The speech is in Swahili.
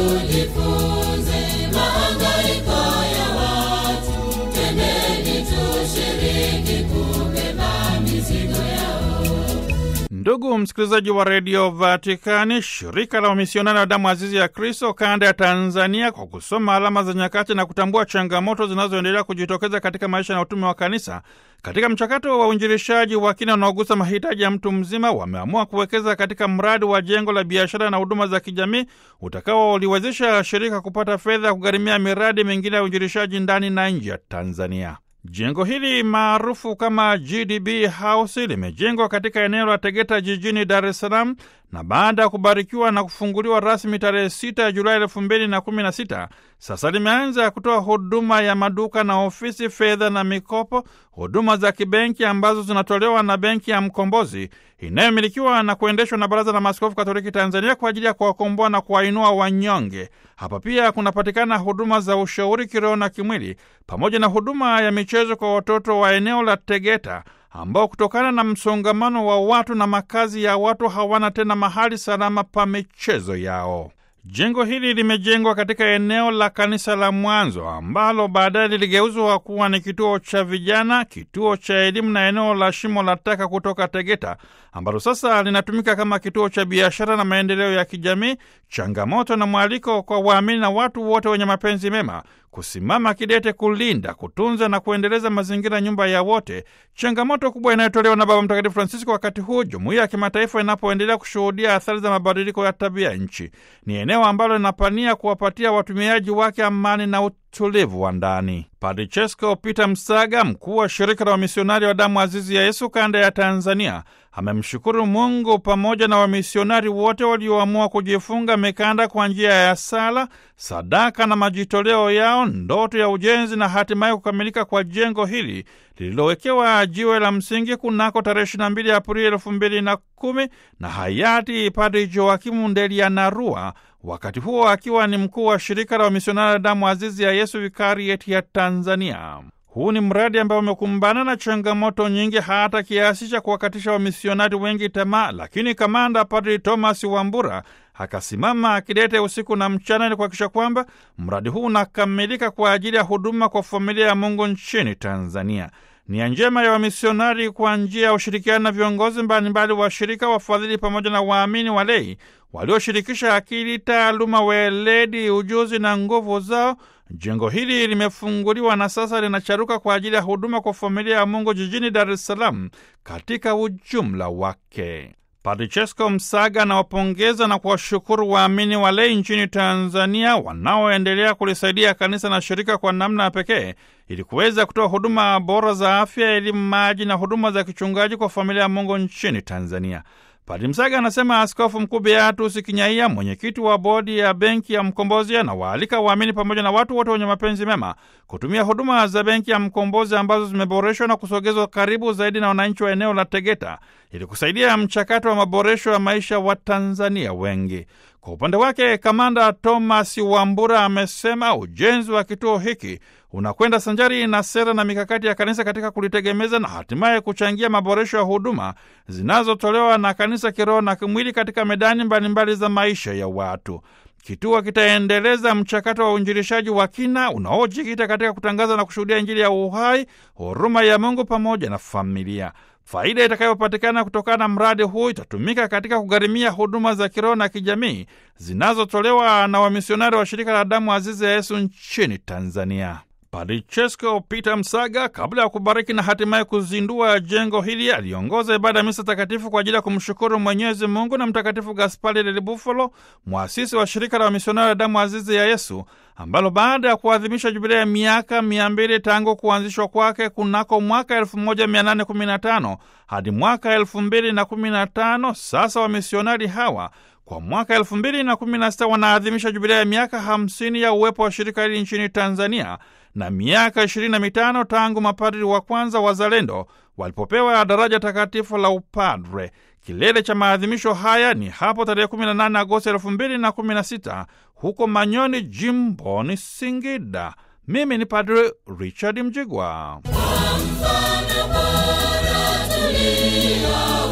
tujifunze mahangaiko ya watu, twendeni tushiriki kubeba mizigo yao. Ndugu msikilizaji wa redio Vatikani, shirika la wamisionari wa damu azizi ya Kristo kanda ya Tanzania, kwa kusoma alama za nyakati na kutambua changamoto zinazoendelea kujitokeza katika maisha na utume wa kanisa katika mchakato wa uinjilishaji wa kina unaogusa mahitaji ya mtu mzima, wameamua kuwekeza katika mradi wa jengo la biashara na huduma za kijamii utakaoliwezesha shirika kupata fedha ya kugharimia miradi mingine ya uinjilishaji ndani na nje ya Tanzania. Jengo hili maarufu kama GDB House limejengwa katika eneo la Tegeta jijini Dar es Salaam na baada ya kubarikiwa na kufunguliwa rasmi tarehe 6 Julai elfu mbili na kumi na sita sasa limeanza kutoa huduma ya maduka na ofisi, fedha na mikopo, huduma za kibenki ambazo zinatolewa na Benki ya Mkombozi inayomilikiwa na kuendeshwa na Baraza la Maaskofu Katoliki Tanzania kwa ajili ya kuwakomboa na kuwainua wanyonge. Hapa pia kunapatikana huduma za ushauri kiroho na kimwili pamoja na huduma ya michezo kwa watoto wa eneo la Tegeta ambao kutokana na msongamano wa watu na makazi ya watu hawana tena mahali salama pa michezo yao. Jengo hili limejengwa katika eneo la kanisa la mwanzo ambalo baadaye liligeuzwa kuwa ni kituo cha vijana, kituo cha elimu na eneo la shimo la taka kutoka Tegeta ambalo sasa linatumika kama kituo cha biashara na maendeleo ya kijamii. Changamoto na mwaliko kwa waamini na watu wote wenye mapenzi mema kusimama kidete kulinda, kutunza na kuendeleza mazingira, nyumba ya wote, changamoto kubwa inayotolewa na Baba Mtakatifu Francisco wakati huu jumuiya ya kimataifa inapoendelea kushuhudia athari za mabadiliko ya tabia nchi. Ni eneo ambalo linapania kuwapatia watumiaji wake amani na utulivu wa ndani. Padre Chesko Peter Msaga, mkuu wa shirika la wamisionari wa damu azizi ya Yesu kanda ya Tanzania, amemshukuru Mungu pamoja na wamisionari wote walioamua kujifunga mikanda kwa njia ya sala, sadaka na majitoleo yao, ndoto ya ujenzi na hatimaye kukamilika kwa jengo hili lililowekewa jiwe la msingi kunako tarehe 22 Aprili elfu mbili na kumi na hayati Padre Joakimu Ndelianarua, wakati huo akiwa ni mkuu wa shirika la wamisionari wa damu azizi ya Yesu vikarieti ya Tanzania. Huu ni mradi ambao umekumbana na changamoto nyingi hata kiasi cha kuwakatisha wamisionari wengi tamaa, lakini kamanda Padri Thomas Wambura akasimama akidete usiku na mchana ili kuhakikisha kwamba mradi huu unakamilika kwa ajili ya huduma kwa familia ya Mungu nchini Tanzania. Nia njema ya wamisionari kwa njia ya ushirikiano na viongozi mbalimbali wa shirika, wafadhili pamoja na waamini walei walioshirikisha akili, taaluma, weledi, ujuzi na nguvu zao. Jengo hili limefunguliwa na sasa linacharuka kwa ajili ya huduma kwa familia ya Mungu jijini Dar es Salaam katika ujumla wake. Padre Chesko Msaga anawapongeza na kuwashukuru waamini walei nchini Tanzania wanaoendelea kulisaidia kanisa na shirika kwa namna ya pekee ili kuweza kutoa huduma bora za afya, elimu, maji na huduma za kichungaji kwa familia ya Mungu nchini Tanzania. Padre Msaga anasema Askofu Mkuu Beatus Kinyaia, mwenyekiti wa bodi ya Benki ya Mkombozi, anawaalika waamini pamoja na watu wote wenye mapenzi mema kutumia huduma za Benki ya Mkombozi ambazo zimeboreshwa na kusogezwa karibu zaidi na wananchi wa eneo la Tegeta ili kusaidia mchakato wa maboresho ya maisha wa Tanzania wengi. Kwa upande wake, kamanda Thomas Wambura amesema ujenzi wa kituo hiki unakwenda sanjari na sera na mikakati ya kanisa katika kulitegemeza na hatimaye kuchangia maboresho ya huduma zinazotolewa na kanisa kiroho na kimwili katika medani mbalimbali mbali za maisha ya watu. Kituo kitaendeleza mchakato wa uinjilishaji wa kina unaojikita katika kutangaza na kushuhudia Injili ya uhai, huruma ya Mungu pamoja na familia. Faida itakayopatikana kutokana na mradi huu itatumika katika kugharimia huduma za kiroho na kijamii zinazotolewa na wamisionari wa shirika la damu azizi ya Yesu nchini Tanzania. Padre Chesko Peter Msaga, kabla ya kubariki na hatimaye kuzindua jengo hili, aliongoza ibada ya misa takatifu kwa ajili ya kumshukuru Mwenyezi Mungu na Mtakatifu Gaspari del Bufalo, mwasisi wa shirika la wamisionari wa damu azizi ya Yesu, ambalo baada ya kuadhimisha jubilia ya miaka mia mbili tangu kuanzishwa kwake kunako mwaka 1815 hadi mwaka 2015, sasa wamisionari hawa kwa mwaka elfu mbili na kumi na sita wanaadhimisha jubilia ya miaka hamsini ya uwepo wa shirika hili nchini Tanzania na miaka ishirini na mitano tangu mapadri wa kwanza wazalendo walipopewa daraja takatifu la upadre. Kilele cha maadhimisho haya ni hapo tarehe 18 Agosti elfu mbili na kumi na sita huko Manyoni, jimboni Singida. Mimi ni Padre Richard Mjigwa. Mfano bora tulia